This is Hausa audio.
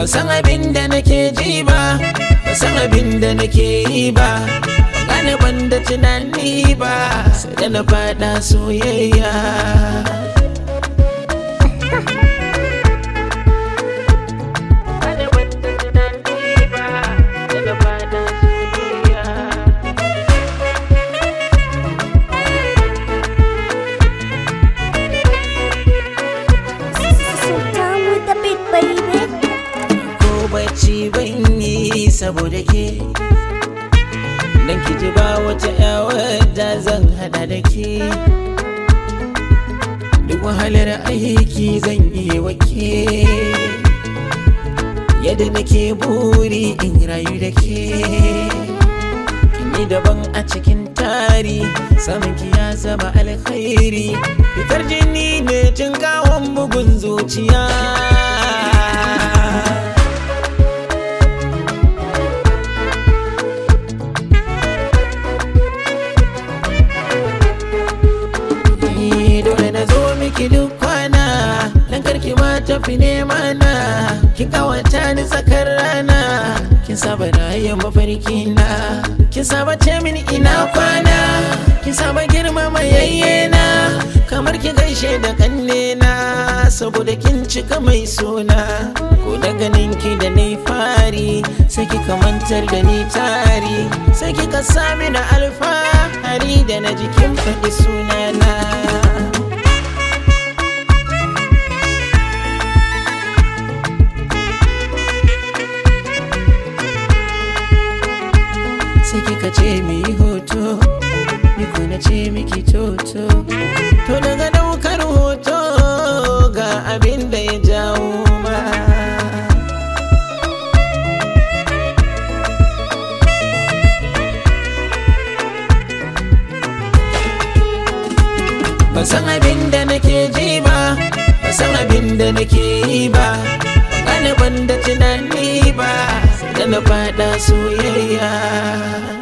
Ba san abin da nake ji ba Ba san abin da nake yi ba Ban gane ban da tunani ba Sai da na fada soyayya Gane ban da tunani ba Sai da na fada soyayya Sit down with the beat, baby. ko bacci ban yi saboda ke dan ki ji ba wata wadda zan hada da ke duk wahalar aiki zan yi wa ke yadda nake buri in rayu da ke kini daban a cikin tari samun ki ya zama alkhairi fitar jini ne cin kawon bugun zuciya Ni dole na zo miki duk kwana Dan karki ma tafi nema na Kin kawata ni tsakar rana Kin saba da yin mafarki na Kin saba ce min ina kwana Kin saba girmama yayyena Kamar ki gaishe da kanne na Saboda kin cika mai suna Ko da ganin ki da nai fari Sai kika mantar da ni tari Sai kika sami na alfahari da na jikin faɗi sunana sai kika ce mi yi hoto ni ko na ce miki toto to daga daukar hoto ga abin da ya jawo ma ban san abin da nake ji ba ban san abin da nake yi ba ban gane ban da tunani ba sai da na fada soyayya